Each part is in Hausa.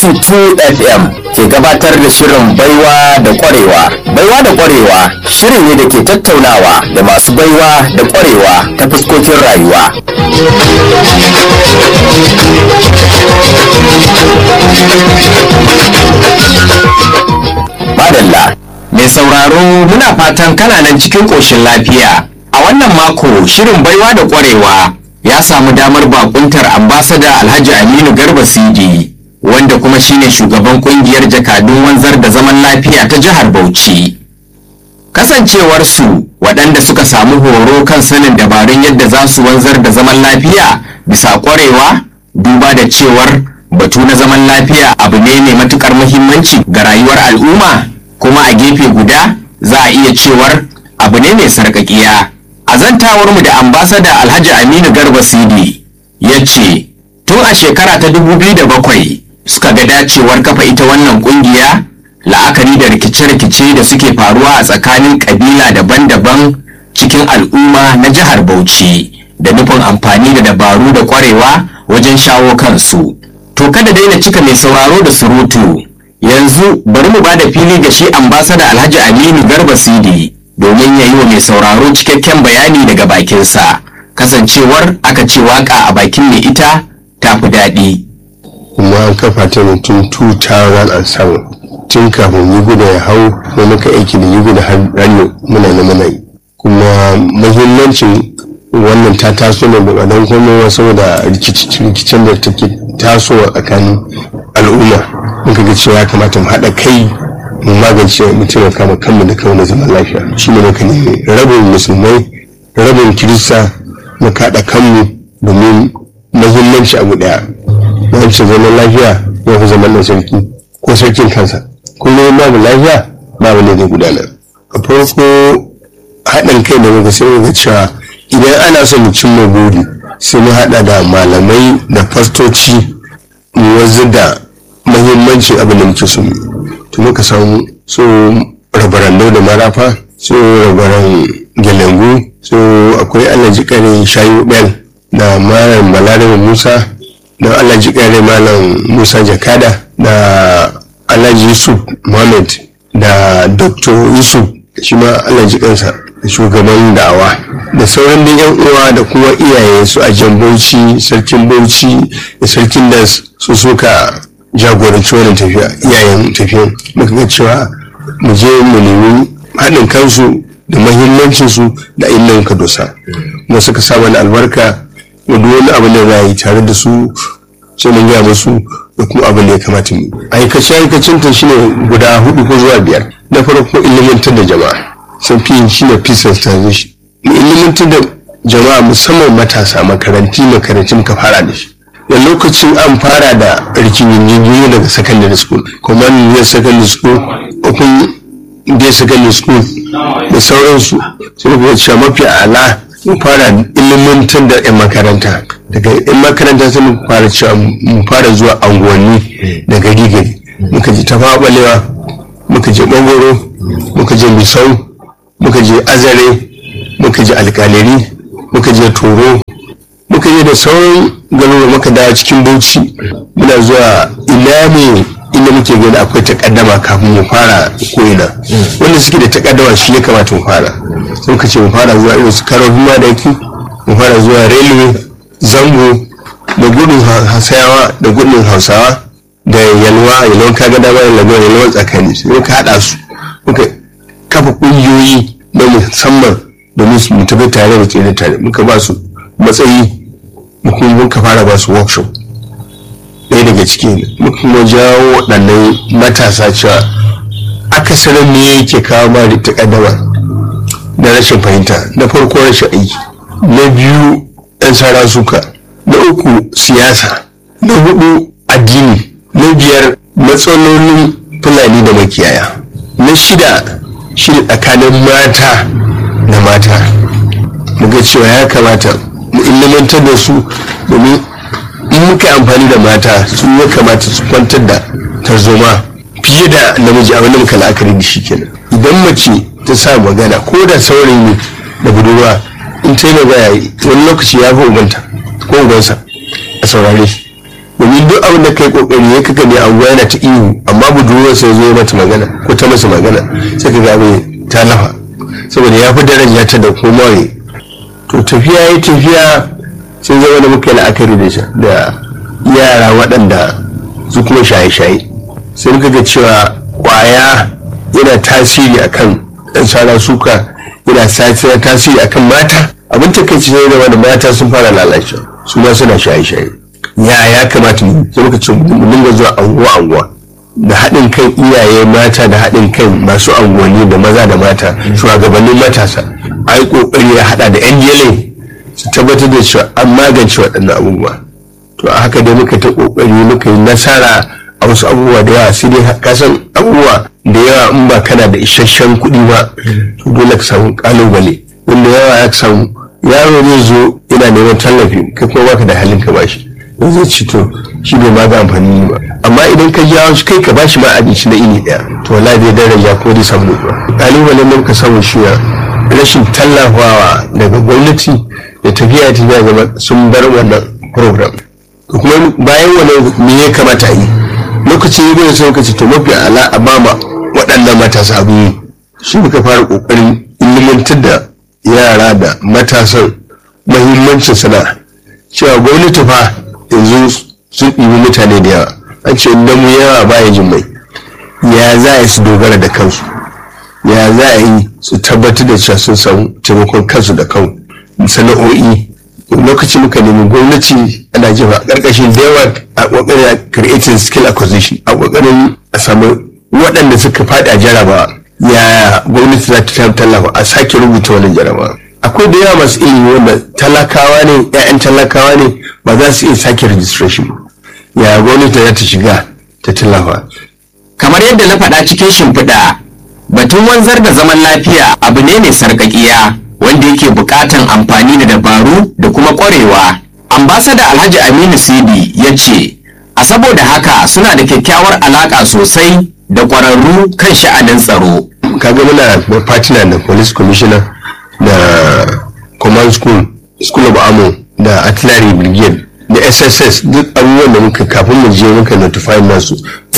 BRC2 FM ke gabatar da shirin baiwa da kwarewa. Baiwa da kwarewa shiri ne da ke tattaunawa da masu baiwa da kwarewa ta fuskokin rayuwa. Madalla, mai sauraro muna fatan kana nan cikin ƙoshin lafiya. A wannan mako shirin baiwa da kwarewa ya samu damar bakuntar ambasada Alhaji Aminu Garba Sidi wanda kuma shine shugaban kungiyar jakadun wanzar da zaman lafiya ta jihar Bauchi. Kasancewarsu waɗanda suka samu horo kan sanin dabarun yadda za su wanzar da zaman lafiya bisa kwarewa duba da cewar batu na zaman lafiya abu ne mai matukar muhimmanci ga rayuwar al'umma kuma a gefe guda za a iya cewar abu ne mai sarƙaƙiya. a zantawarmu da ambasada alhaji aminu garba sidi ya ce tun a shekara ta 2007 suka ga dacewar kafa ita wannan kungiya la'akari da rikice-rikice da suke faruwa a tsakanin kabila daban-daban cikin al'umma na jihar bauchi da nufin amfani da dabaru da kwarewa wajen shawo kansu to kada daina cika mai sauraro da surutu yanzu bari mu ba da fili ga shi ambasada alhaji aminu garba sidi domin ya yi wa mai sauraro cikakken bayani daga bakinsa kasancewar aka ce waka a bakin mai ita ta fi daɗi. kuma an kafa ta ne tun 2007 tun kafin yi guda ya hau da muka aiki da yi guda har ranyo muna na muna yi kuma mahimmancin wannan ta taso ne ba don komowa saboda rikicin da take tasowa tsakanin al'umma muka ga cewa ya kamata mu haɗa kai mu magance mu taimaka ma kanmu da kanmu da zaman lafiya shi ne muka nemi rabin musulmai rabin kirista mu kaɗa kanmu domin mahimmanci abu ɗaya mahimmancin zaman lafiya ya fi zaman sarki ko sarkin kansa kullum babu lafiya babu ne zai gudana a farko haɗin kai da muka sai muka cewa idan ana son mu cimma buri sai mu haɗa da malamai da fastoci mu wanzu da mahimmancin abin da muke so mu to muka samu so rabarandau da marafa so rabaran gelengu so akwai alhaji kare shayu bel da malam balarabe musa da alhaji kare malam musa jakada da alhaji yusuf mohammed da dr yusuf shi ma alhaji kansa shugaban da'awa da sauran da yan uwa da kuma iyaye su a jan bauchi sarkin bauchi da sarkin da su suka jagoranci wannan tafiya iyayen tafiyan muka ga cewa mu je mu nemi haɗin kansu da mahimmancinsu da inda muka dosa kuma suka sa mana albarka da duk wani abu da za yi tare da su sai mun gaya musu da kuma abin da ya kamata mu aikace aikacin ta shine guda hudu ko zuwa biyar na farko ilimantar da jama'a sun fi shine peace and transition mu ilimantar da jama'a musamman matasa makaranti makarantun ka fara da shi da lokacin an fara da rikin yin daga secondary school command year secondary school open day secondary school da sauransu sai kuma cewa mafi ala mu fara ilimantar da 'yan makaranta daga 'yan makaranta sai mu fara cewa mu fara zuwa anguwanni da gari gari muka je ta balewa muka je bangoro muka je misau muka je azare muka je alkaleri muka je toro muka je da sauran garuruwa muka dawo cikin bauchi muna zuwa ina ne inda muke gani akwai takaddama kafin mu fara ko'ina wanda suke da takaddama shi ya kamata mu fara sun ka ce mu fara zuwa irin su karofin madaki mu fara zuwa railway zango da gudun hasayawa da gudun hausawa da yalwa yalwan kaga dama da lagos yalwan tsakani sai muka haɗa su muka kafa ƙungiyoyi na musamman domin su mu tafi tare da tsere tare muka ba su matsayi muka fara ba su workshop ɗaya daga ciki muka kuma jawo waɗannan matasa cewa akasarin ne yake kawo ma da takaddama da rashin fahimta na farko rashin aiki na biyu ɗan sara suka na uku siyasa na hudu addini na biyar matsalolin fulani da makiyaya na shida shi tsakanin mata da mata muga cewa ya kamata mu ilimantar da su domin in muka amfani da mata su ya kamata su kwantar da tarzoma fiye da namiji a wani muka la'akari da shi kenan idan mace ta sa magana ko da saurayi ne da budurwa in ta yi magana wani lokaci ya fi ubanta ko ubansa a saurare domin duk abin da kai kokari ya kaga ne anguwa yana ta ihu amma budurwar sai zo ya mata magana ko ta masa magana sai ka ga mai ta lafa saboda ya fi daraja ta da komai to tafiya ya tafiya sai zama da muka yi la'akari da shi da yara waɗanda su kuma shaye-shaye sai muka ga cewa kwaya yana tasiri akan ɗan sara suka yana tasiri akan mata abin takaici ne da wani mata sun fara lalacewa su ma suna shaye-shaye ya ya kamata mu sai muka ce mu dinga zuwa anguwa anguwa da haɗin kan iyaye mata da haɗin kan masu anguwanni da maza da mata shugabannin matasa a yi ƙoƙari ya haɗa da yan jele su tabbatar da cewa an magance waɗannan abubuwa to a haka dai muka ta ƙoƙari muka yi nasara a wasu abubuwa da yawa sai dai kasan abubuwa da yawa in ba kana da isasshen kuɗi ba to dole ka samu ƙalubale wanda yawa ya samu yaro zai zo yana neman tallafi kai kuma baka da halin ka bashi don zai ci to shi bai ma ga amfani ba amma idan ka jawo shi kai ka bashi ma abinci na ini ɗaya to wallahi zai daraja ko zai samu nutsuwa ƙalubalen da muka samu shi rashin tallafawa daga gwamnati da tafiya tafiya zama sun bar wannan program kuma bayan wannan me ya kamata yi lokacin yi sai muka ce to mafi ala a bama waɗannan matasa abin yi shi muka fara ƙoƙarin ilimantar da yara da matasan mahimmancin sana'a cewa gwamnati fa yanzu sun ɗibi mutane da yawa an ce idan mu yawa baya jin mai ya za a yi su dogara da kansu ya za a yi su tabbatar da cewa sun samu taimakon kansu da kan sana'o'i lokacin muka nemi gwamnati ana jefa a ƙarƙashin da yawa a ƙoƙarin creating skill acquisition a ƙoƙarin a samu waɗanda suka faɗi a jarabawa ya gwamnati za ta tallafa a sake rubuta wani jarabawa akwai da yawa masu ilimi wanda talakawa ne 'ya'yan talakawa ne ba za su iya sake registration ya gwamnati za ta shiga ta tallafa kamar yadda na faɗa cikin shimfiɗa batun wanzar da zaman lafiya abu ne mai sarƙaƙiya wanda yake buƙatan amfani da dabaru da kuma ƙwarewa ambasada alhaji aminu sidi ya ce a saboda haka suna da kyakkyawar alaƙa sosai da ƙwararru kan sha'anin tsaro kaga muna da partner da police commissioner da command school school of ammo da artillery brigade da sss duk abubuwan da muka kafin mu je muka notify nasu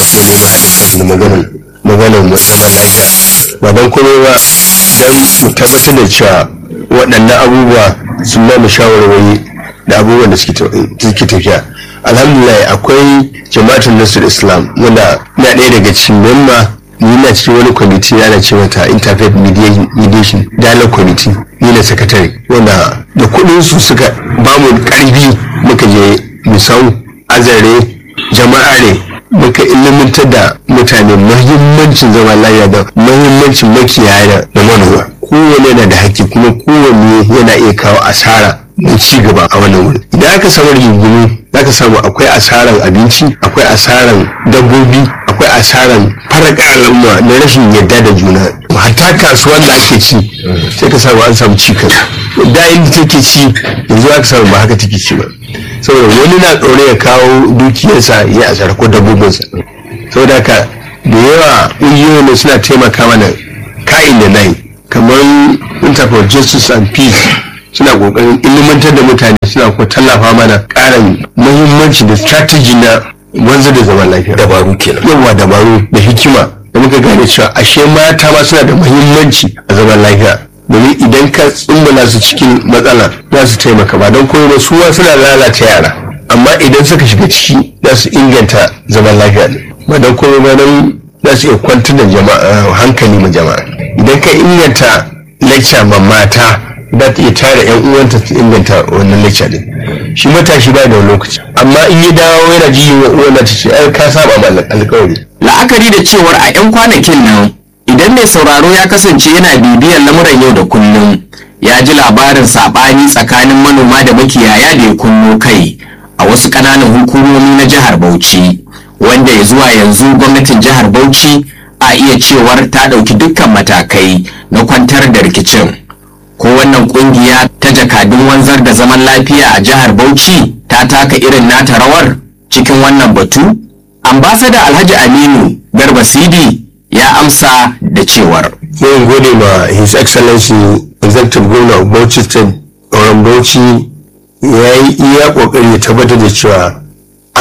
da maganar maganar musamman lafiya ba don komai ba don mu tabbatar da cewa waɗannan abubuwa sun ba mu shawarwari da abubuwan da suke tafiya alhamdulillah akwai jama'atul nasir islam wanda na ɗaya daga cikin memba ni na cikin wani kwamiti ana ce mata interfaith mediation dialogue committee ni na sakatare wanda da kuɗin su suka ba mu ƙarfi muka je misau azare jama'a ne muka ilimantar da mutane mahimmancin zama lafiya da mahimmancin makiyaya da manoma kowane yana da haƙƙi kuma kowanne yana iya kawo asara da ci gaba a wannan wuri idan aka samu rigingimu za ka samu akwai asaran abinci akwai asaran dabbobi akwai asaran faraka al'umma na rashin yadda da juna hatta kasuwan da ake ci sai ka samu an samu cikas da inda take ci yanzu aka samu ba haka take ci ba saboda wani na tsoro ya kawo dukiyarsa ya asara ko dabbobinsa saboda haka da yawa ƙungiyoyin da suna taimaka mana ka'in da nai kamar interpol justice and peace suna kokarin ilimantar da mutane suna kuma tallafa mana ƙarin muhimmanci da strategy na wanzar da zaman lafiya dabaru kenan yawa dabaru da hikima da muka gane cewa ashe mata ma suna da muhimmanci a zaman lafiya domin idan ka tsumbala su cikin matsala za su taimaka ba don koyo ba su ma suna lalata yara amma idan suka shiga ciki za su inganta zaman lafiya ne ba don koyo ba don za su iya kwantar da jama'a hankali ma jama'a idan ka inganta lecture ma mata za ta iya tara yan uwanta su inganta wannan lecture din shi matashi ba da lokaci amma in ya dawo yana ji wa uwan ta ce ai ka saba ma alƙawari la'akari da cewar a 'yan kwanakin nan idan mai sauraro ya kasance yana bibiyar lamuran yau da kullum ya ji labarin saɓani tsakanin manoma da makiyaya da ya kunno kai a wasu ƙananan hukumomi na jihar bauchi wanda ya zuwa yanzu gwamnatin jihar bauchi a iya cewar ta ɗauki dukkan matakai na kwantar da rikicin ko wannan ƙungiya ta jakadun wanzar da zaman lafiya a jihar bauchi ta taka irin nata rawar cikin wannan batu ambasada alhaji aminu garba sidi ya amsa da cewar zan gode ma his excellency executive governor of bauchi state auren bauchi ya yi iya kokari ya tabbatar da cewa an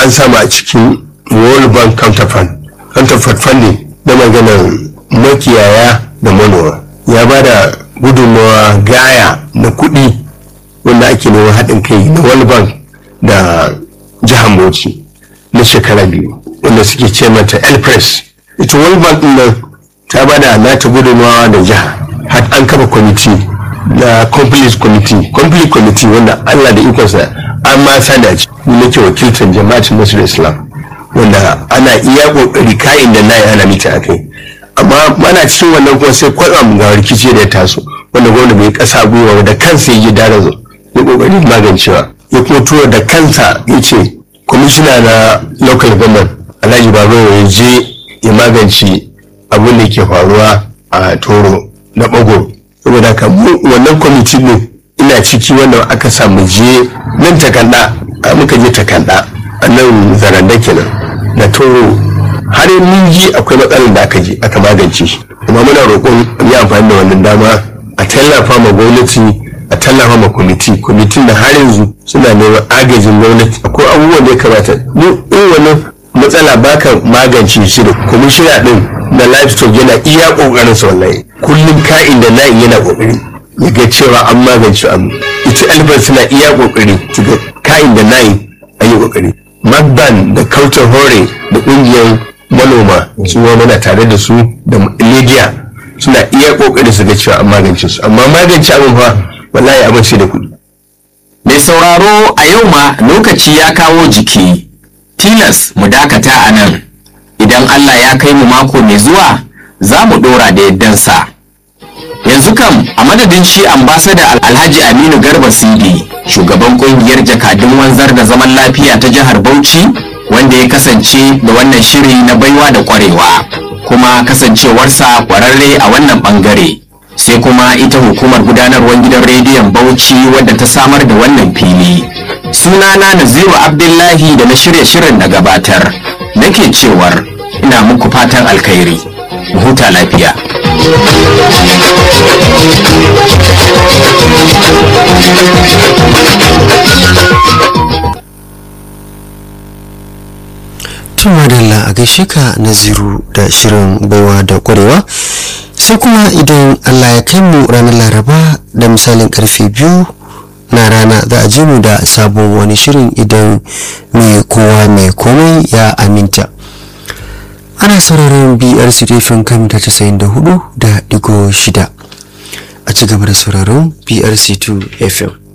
an samu a cikin world bank counterfund counterfund funding na maganar makiyaya da manoma ya ba da gudunmawa gaya na kuɗi wanda ake neman haɗin kai na world bank da jihar bauchi na shekara biyu wanda suke ce mata elpress ita world bank ɗin nan ta ba da nata gudunmawa da jiha har an kafa kwamiti na complete committee complete committee wanda allah da ikonsa an ma sada ci ni nake wakiltar jama'atin nasarar islam wanda ana iya kokari kayan da nayi ana mita a kai amma mana cikin wannan kuma sai kwatsam ga rikici da ya taso wanda gwamna bai kasa gwiwa da kansa ya ji dara zo ya kokari magancewa ya kuma tura da kansa ya ce kwamishina na local government alhaji babu ya je ya magance abin da ke faruwa a toro na bago saboda haka mu wannan kwamiti ne ina ciki wanda aka samu je nan takanda a muka je takanda a nan zaranda kenan na toro har mun ji akwai matsalar da aka je aka magance shi kuma muna roƙon yi amfani da wannan dama a tallafa ma gwamnati a tallafa ma kwamiti kwamitin da har yanzu suna neman agajin gwamnati akwai abubuwan da ya kamata mu in wannan matsala baka magance shi da kwamishina din na livestock yana iya kokarin sa wallahi kullum ka'in da na'in yana kokari ya ga cewa an magance abu ita albar suna iya kokari su ga ka'in da na'in an yi kokari magban da kautar hore da kungiyar manoma su ma muna tare da su da media suna iya kokari su ga cewa an magance su amma magance abin fa wallahi abin sai da kuɗi Mai sauraro a yau ma lokaci ya kawo jiki, tilas mu dakata a nan. Idan Allah ya kai mu mako mai zuwa, za mu ɗora da yaddansa. Yanzu kam a madadin shi ambasada Alhaji Aminu Garba Sidi, shugaban ƙungiyar jakadun wanzar da zaman lafiya ta jihar Bauchi, wanda ya kasance da wannan shiri na baiwa da ƙwarewa, kuma kasancewarsa ƙwararre a wannan ɓangare. sai kuma ita hukumar gudanarwar gidan rediyon bauchi wadda ta samar da wannan fili sunana naziru abdullahi da na shirya shirin na gabatar nake cewar ina muku fatan alkhairi mu huta lafiya tun madalla a gaishe ka naziru da shirin baiwa da kwarewa sai kuma idan allah ya kai mu ranar laraba da misalin karfe biyu na rana za a je mu da sabon wani shirin idan mai kowa mai komai ya aminta ana sauraron brc rufin kan ta casa'in da hudu da digo shida a ci gaba da sauraron brc 2 fm